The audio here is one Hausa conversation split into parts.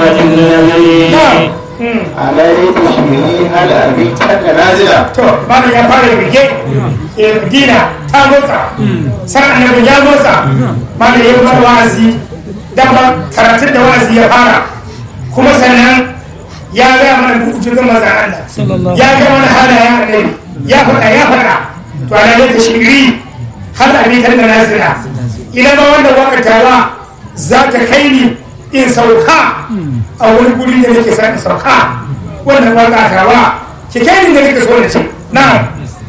الذي عليه شمه هل أبيتك نازلا to malam ya fara bige eh madina ta motsa san annabi ya motsa malam ya fara wa'azi dama karatun da wa'azi ya fara kuma sannan ya ga mana bukutun manzan Allah ya ga mana halayen annabi ya faɗa ya faɗa to ana ne ta shiri har abitar da nasira ina ma wanda wakatawa za ta kai ni in sauka a wani guri da nake sa in sauka wannan wakatawa ki kai ni da nake so na ce na'am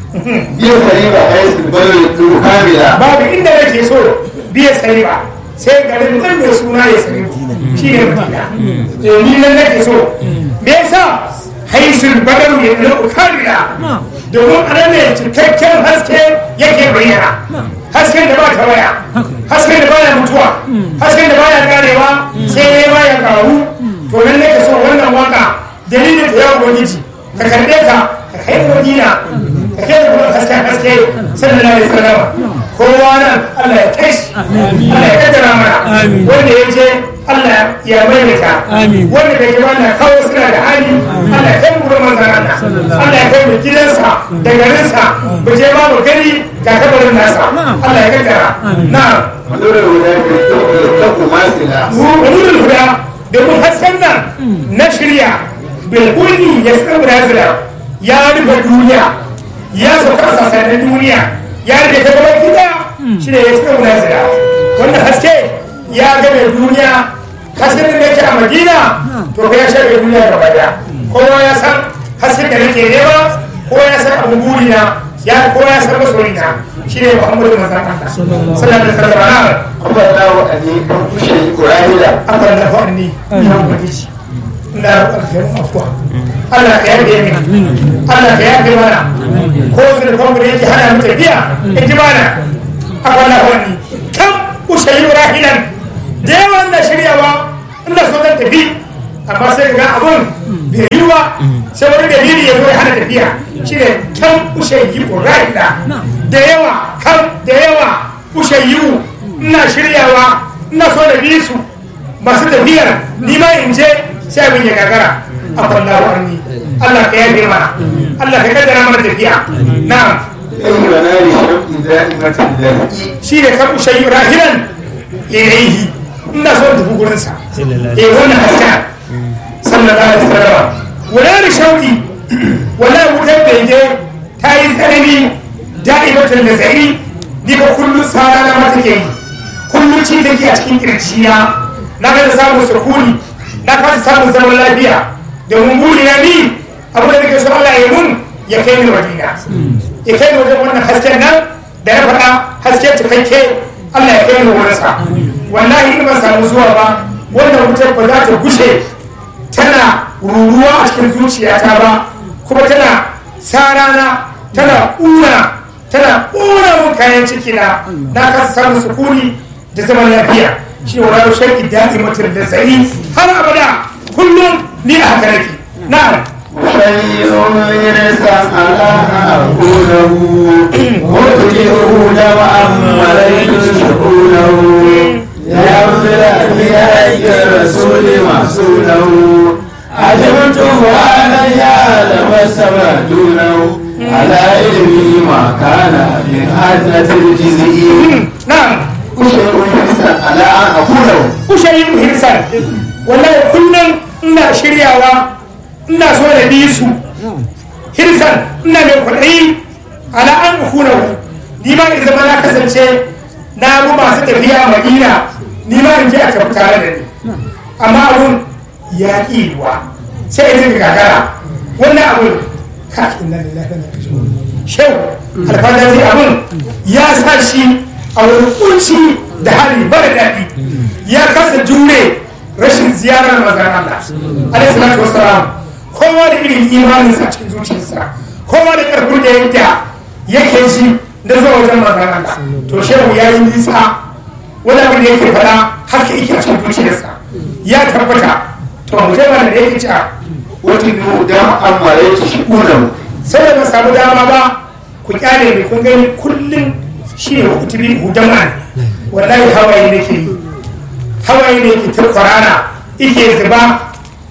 يسري حيث البلد كاملا babu inda nake so biya sani ba sai garin nan mai suna ya sani shi ne madina ni nan nake so me yasa haisul badaru ya ɗan kamila domin a nan ne cikakken haske yake bayyana hasken da ba ta waya hasken da baya mutuwa hasken da baya karewa sai ya baya karu to nan nake so wannan waka dalilin ta yawon ubangiji ka karɓe ka ka kai da madina ka kai da kuma haske haske sallallahu alaihi wasallam kowa nan Allah ya kai shi Allah ya kaddara mana wanda ya je Allah ya maimaita wanda bai ji wannan kawo suna da hali Allah ya kai mu gurin manzon Allah Allah ya kai mu gidansa da garinsa mu je ma mu gani ga kabarin nasa Allah ya kaddara na'am ونور الهدى يتقوا ماثلا nurul huda domin hasken nan na shirya bilkuni ya tsawo nazila ya rufe duniya ya sauka a sassanin duniya ya rufe ta gaban gida shi ne ya tsawo nazila wannan haske ya game duniya hasken da yake a madina to ka ya shafe duniya gaba daya kowa ya san hasken da nake nema kowa ya san abu burina ya kowa ya san masoyina shi ne muhammadu manzan Allah sallallahu alaihi wasallam أما الله أن يكون شيء قرآن Allah na faɗi ya ubangiji ina roƙon ka yi afuwa Allah ka yafe mini Allah ka yafe mana ko zurfan da yake hana mu tafiya in ji mana Allah na faɗi kan ushayi rahilan da yawan na shiryawa ina so zan tafi amma sai ga abun bai yi ba sai wani dalili ya zo ya hana tafiya shi ne kan ushayi rahila da yawa kan da yawa ushayi ina shiryawa ina so da bi su masu tafiyar ni ma in je sai abin ya gagara a kwallo wani Allah ka yafe mana Allah ka kaddara mana tafiya na'am أي منال شوق دائمة الذي shi ne kan shayi rahilan ilaihi ina so tafi gurin sa eh wannan haska sallallahu alaihi wasallam wala da shauki wala wutar bege ta yi tsanani da'ibatan da tsari ni ba kullum sara na mata ke yi kullum ci take a cikin kirjiya na kada samun sukuni na kasa samun zaman lafiya domin buri na ni abu da nake so Allah ya mun ya kai ni madina ya kai ni wajen wannan hasken nan da ya faɗa haske cikakke Allah ya kai ni wurinsa wallahi in ban samu zuwa ba wannan wutar ba za ta gushe tana ruruwa a cikin zuciyata ba kuma tana sarana tana ƙuna tana ƙuna mun kayan ciki na na kasa samun sukuni da zaman lafiya shi ne wani shaƙi daɗi mutum da tsari har abada kullum ni a haka nake na'am شيء يرسى على أقوله وتجئه دمعا مليت شؤونه يعبد الأنبياء الرسول محسوله عجبته أنا يعلم السماء دونه على علمه ما كان من أدنة الجزئي na'am شيء يرسى على أن أقوله kushe yin hirsan wallahi kullum ina shiryawa ina so da bi su hirsan ina mai kwaɗayi ala an kuna ni ma in zama na kasance na bu masu tafiya madina ni ma in je a tafi tare da ni amma abun ya ƙi yiwuwa sai in ga gagara wannan abun kafin nan da lafiya shau alfadari abun ya sa shi a wani kunci da hali mara daɗi ya kasa jure rashin ziyarar mazan Allah alaihi salatu wassalam kowa da irin imaninsa a cikin zuciyarsa kowa da ƙarfin da yadda yake shi da zuwa wajen mazan Allah to shehu ya yi nisa wani abin da yake faɗa haka yake a cikin zuciyarsa ya tabbata to mu je mana da yake ci a وتجئه دمعا مليت شؤونه sai da ban samu dama ba ku kyale ni kun gani kullum shi ne kutubi hudama ne wallahi hawaye nake yi hawaye ne ke ta kwarara ike zuba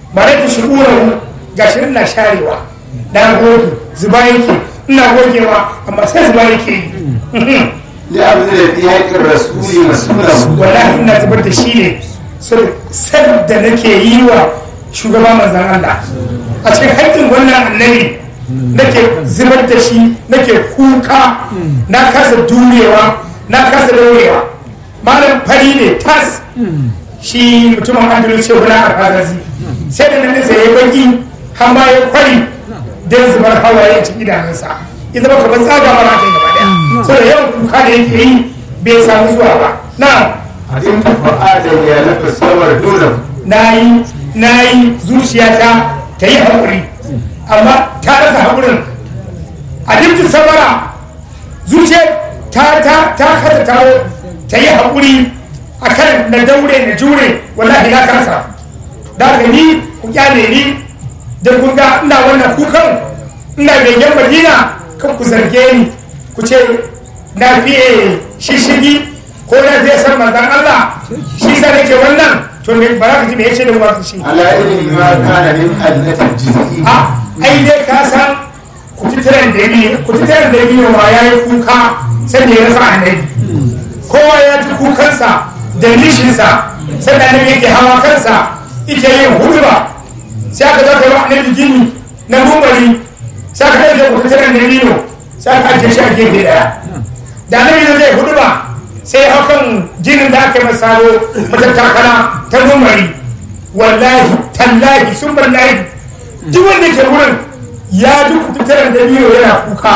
ba da shi'urahu gashi ina sharewa na goge zuba yake ina gogewa amma sai zuba yake yi لأبذل في حق الرسول مسؤوله wallahi ina zubar da shi ne san da nake yi wa shugaban manzan Allah a cikin haƙƙin wannan annabi nake zubar da shi nake kuka na kasa durewa na kasa daurewa malam fari ne tas shi mutumin andalus ce wani alfazazi sai da nan sai ya baki har ma ya kwari don zubar hawaye a cikin idanunsa ya zama kamar tsaga mara kai gaba daya saboda yawan kuka da yake yi bai samu zuwa ba na عدمت فؤادا يا نفس الصبر دونه na yi na yi zuciyata ta yi haƙuri amma ta rasa haƙurin a dimtin sabara zuciyar ta ta ta kasa taro ta yi haƙuri a kan na daure na jure wallahi na kasa da haka ni ku kyale ni da kun ga ina wannan kukan ina begen madina kan ku zarge ni ku ce na fiye shishigi ko na fiye san manzan Allah shi sa nake wannan to me ba za ka ji me yace da mu shi على علم ما كان من أدنة الجزء a ai dai ka san kututturen da biyu kututturen da biyu ma ya yi kuka sai da ya rasa annabi kowa ya ji kukansa da nishinsa sai da annabi yake hawa kansa yake yin huduba sai aka zo kai wa annabi gini na mumbari sai aka ɗauke kututturen da biyu sai aka ajiye shi a gefe ɗaya da annabi da zai huduba sai hau kan jinin da aka yi masa saro matattakala ta mumbari wallahi tallahi sun wallahi duk wanda ke wurin ya ji kututturen da biyu yana kuka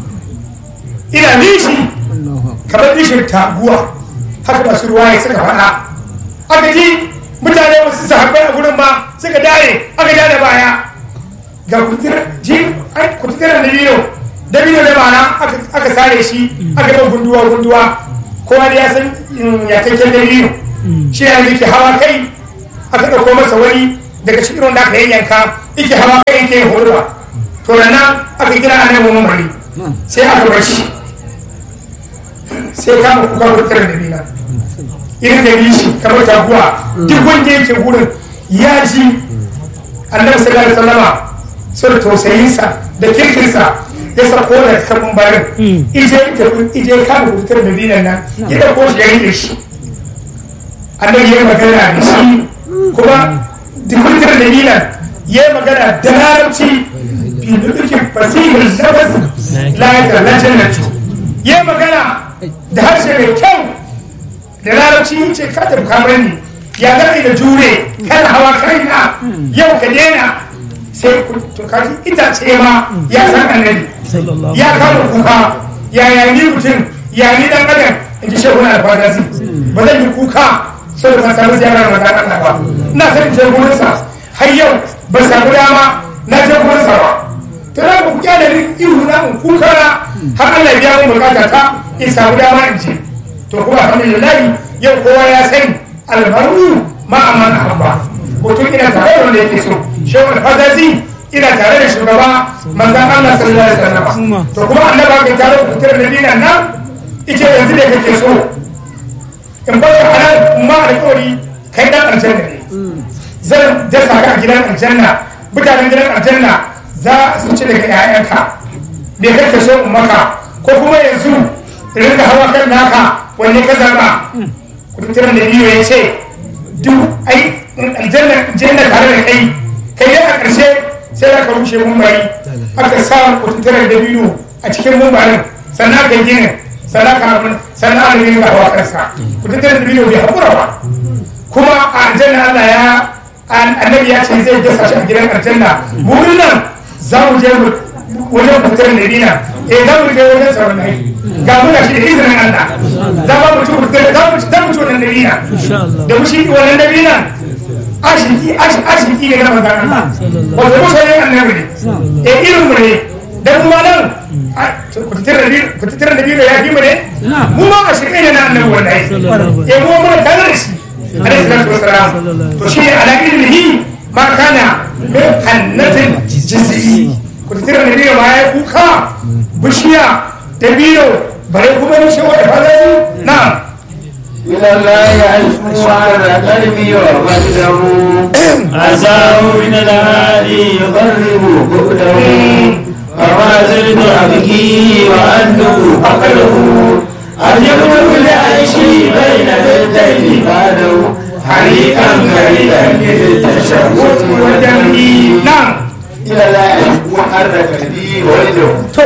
ina nishi kamar nishin taguwa haka masu ruwa ya suka faɗa aka ji mutane wasu sahabbai a gurin ma suka dare aka dare baya ga kututturen da biyu da biyu da mana aka sare shi aka yi gunduwa gunduwa kowa da ya san yakakken da biyu shi ne ke hawa kai aka ɗauko masa wani daga cikin wanda aka yanyanka yake hawa kai yake yin hurba to da nan aka kira a nan mamari sai aka bar shi sai kama kuka wutar da bila irin da shi kamar taguwa duk wanda yake wurin ya ji annabi sallallahu alaihi wasallama sun tausayinsa da kirkinsa ya sako da kan barin ije ije kama wutar da bilan nan ya dauko shi ya rike shi annabi ya magana da shi kuma dukkan da milan ya magana da larabci fi dukkan fasihin nafas layatar lajannatu ya magana da harshe mai kyau da larabci ce ka tafi kamar ni ya gani da jure kana hawa kaina yau ka daina sai to kaji itace ma ya san annabi ya kama kuka ya yani mutum ya ni dan adam in ji shehu na alfadasi ba zan yi kuka sai ba samu ziyarar manzan Allah ba ina son je gurin sa har yau ba samu dama na je gurin sa ba to na ku kyale ni ihu na in kuka na har Allah ya biya mun bukata ta in samu dama in je to kuma alhamdulillah yau kowa ya sani albaru ma amana abba mutum ina tare da wanda yake so shehu alfazazi ina tare da shugaba manzan Allah sallallahu alaihi wasallam to kuma annaba ka tare da fitar da dinan nan ita yanzu da kake so in ba ka halar ma alƙawari kai dan aljanna ne zan dasa ka a gidan aljanna mutanen gidan aljanna za su ci daga 'ya'yanka me kake so in maka ko kuma yanzu rinka hawa kan naka wanne ka zaba kudin da biyu ya ce duk ai aljanna aljanna tare da kai kai ne a ƙarshe sai aka rushe mumbari aka sa kudin da biyu a cikin mumbarin sannan aka yi ginin sadaka sannan an rinka hawa kansa ku tattara da bidiyo bai haƙura ba kuma a aljanna Allah ya annabi ya ce zai dasa shi a gidan aljanna burin nan za mu je wajen fitar da dina eh za mu je wajen sauran nai ga muna shi da izinin Allah za mu ci fitar za mu ci za mu ci wannan dabina da mu shi wannan dabina ashiki ashiki ne na manzan Allah wato mutane annabi ne eh irin mu ne dan kuma nan ku tattara da biyu da ya fi mu ne mu ma a shirye ne na annabi wallahi eh mu ma tare da shi alaihi salatu wassalam to shi ala ilmihi ma kana min hannatin jiz'i ku tattara da biyu ma ya kuka bishiya da biyu bare kuma ni shi wa ifadatu na إلى الله أشكو على قلبي وقدره عساه من العالي يقرب بؤده فما زلت أبكي وأنه فقره أن يكتب لعيشي بين الدين بعده حريقا كريدا للتشهد والدم na'am إلى الله أشكو على قلبي وقدره to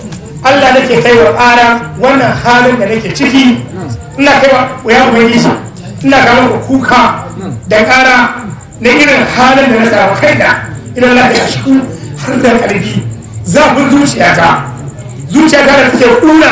Allah nake kai wa ƙara wannan halin da nake ciki ina kai wa ya ubangiji ina kawo ku kuka da ƙara na irin halin da na samu kai da idan Allah ya shi har da ƙarfi zafin zuciyata zuciyata da take kuna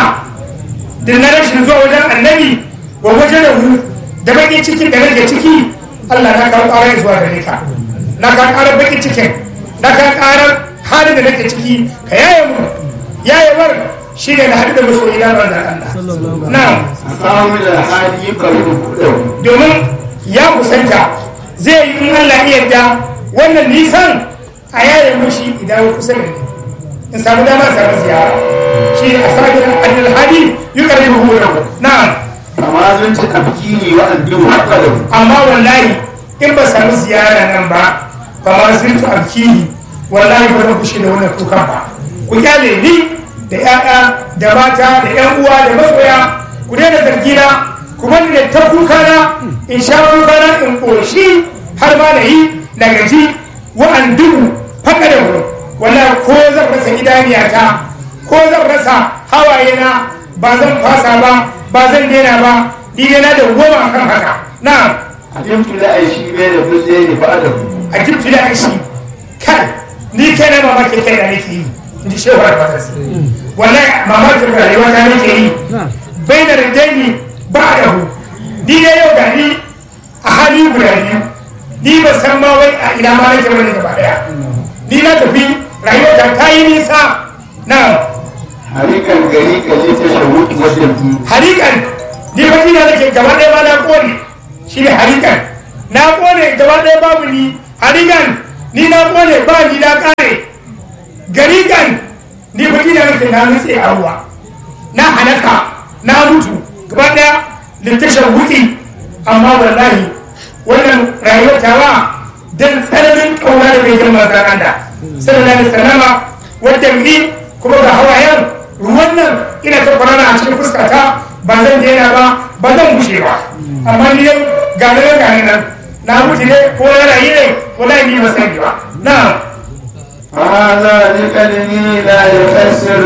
da na rashin zuwa wajen annabi wa wajen da hu da bakin cikin da nake ciki Allah na kawo ƙara zuwa gare ka na kawo ƙarar bakin cikin na kawo ƙarar halin da nake ciki ka yaye mu yayewar shi ne na haɗu da masoyi na manzan Allah na أقام من الحالي يقرب بؤده domin ya kusanta zai yi in Allah iya yadda wannan nisan a yaye mushi idan kusa da ni in samu dama samu ziyara shi a sabin alhadi yi ƙarfi hukunan na'am فما زلت أبكي وأنه فقده amma wallahi in ba samu ziyara nan ba ba ma zirtu alkihi wallahi ba zan kushe da wannan kukan ba ku kyale ni da 'ya'ya da mata da 'yan uwa da masoya ku daina zargina ku bani da ta kuka na in sha kuka na in ƙoshi har ma da yi na gaji wa'an duhu haka da wuri wallahi ko zan rasa idaniyata ko zan rasa hawaye na ba zan fasa ba ba zan daina ba ni dai na da goma kan haka na'am علمت لا شيء بين البلدين بعده a jibtu da aishi kai ni kai na mamakin kai da nake yi in ji shehu albatas wallahi mamakin rayuwa ta nake yi bai da rindaini ba da hu ni dai yau da ni a hali guda biyu ni ba san ma wai a ina ma nake wani gaba daya ni na tafi rayuwa ta ta yi nisa na حريقا غريقا لتشهد والدم harikan ni ba ina nake gaba daya ma na kone shi ne harikan na kone gaba daya babu ni harikan ni na kone ba ni na kare garikan ni ba ina nake na nutse a ruwa na halaka na mutu gaba daya littashin wuki amma wallahi wannan rayuwar tawa dan tsananin kauna da bai girma zaranda sallallahu alaihi wasallama wadda mi kuma ga hawayen ruwan nan ina ta kwarara a cikin fuskata ba zan daina ba ba zan bushe ba amma ni dai ga nan ga nan na mutu ne ko na rayu ne wallahi ni ba sani ba na هذا لقلبي لا يكسر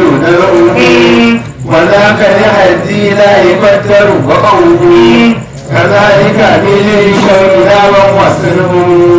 نبأه وذاك لحدي لا يقدر وقوه كذلك بالشوق لا وصله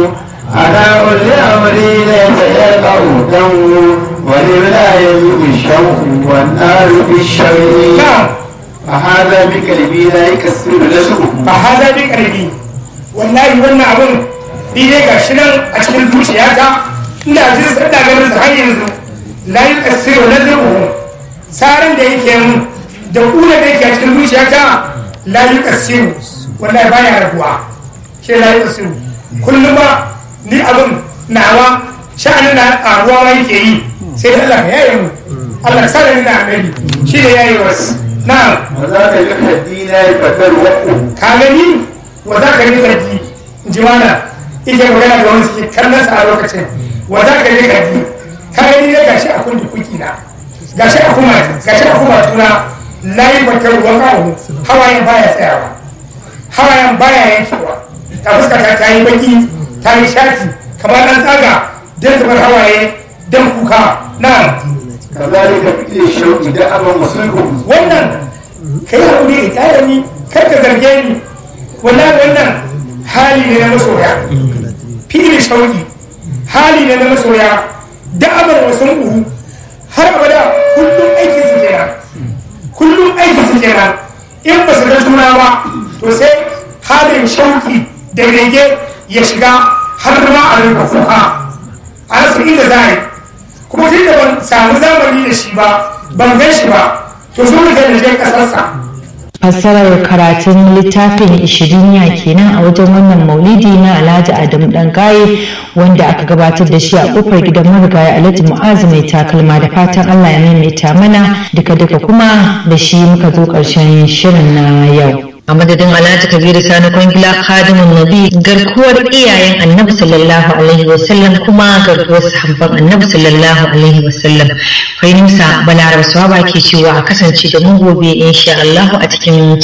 أنا أولي أمري ليس يقع دم ولله يذوق الشوق والنار في الشوق na فهذا بقلبي لا يكسر نبأه ba haza bi karfi wallahi wannan abun ni dai ga shi nan a cikin zuciyata ina jin sa ina ganin sa har yanzu la yuqassiru nazruhu saran da yake mun da kula da yake a cikin zuciyata la yuqassiru wallahi baya rabuwa shi la yuqassiru kullum ba ni abun nawa sha'anin na karuwa ma yake yi sai da Allah ya yaye mu Allah ya sa da ni da annabi shi da yayi wasu na'am وذاك لحدي لا يقدر وقوه ka gani wa za ka rika ji in ji mana ike magana da wani suke kallon sa a lokacin wa za ka rika ji ka gani ne gashi a kundi kuki na gashi a kuma gashi a kuma tuna layi bakar ruwan kawo hawayen baya tsayawa hawayen baya yankewa ta fuskata ta yi baki ta yi shati kamar dan tsaga don zubar hawaye don kuka na كذلك بالشوق دأبا وصله wannan ka yi haƙuri da ƙyara ni kar ka zarge ni wannan wannan hali ne na masoya fili shauki hali ne na masoya da'abar wasu uhu har abada kullum aiki su kenan kullum aiki su kenan in ba su ga juna ba to sai halin shauki da rege ya shiga har ma a rinka kuka a rasa inda za a yi kuma tun da ban samu zamani da shi ba ban gan shi ba to so da je kasarsa fassarar karatun littafin ishiriniya kenan a wajen wannan maulidi na alhaji adamu dangaye wanda aka gabatar da shi a kofar gidan marigayi alhaji mu'azu mai takalma da fatan allah ya maimaita mana duka duka kuma da shi muka zo karshen shirin na yau a madadin alhaji kabiru sani kwangila khadimun nabi garkuwar iyayen annabi sallallahu alaihi wasallam kuma garkuwar sahabban annabi sallallahu alaihi wasallam fahimsa balaraba swaba ke cewa a kasance da mu gobe insha Allah a cikin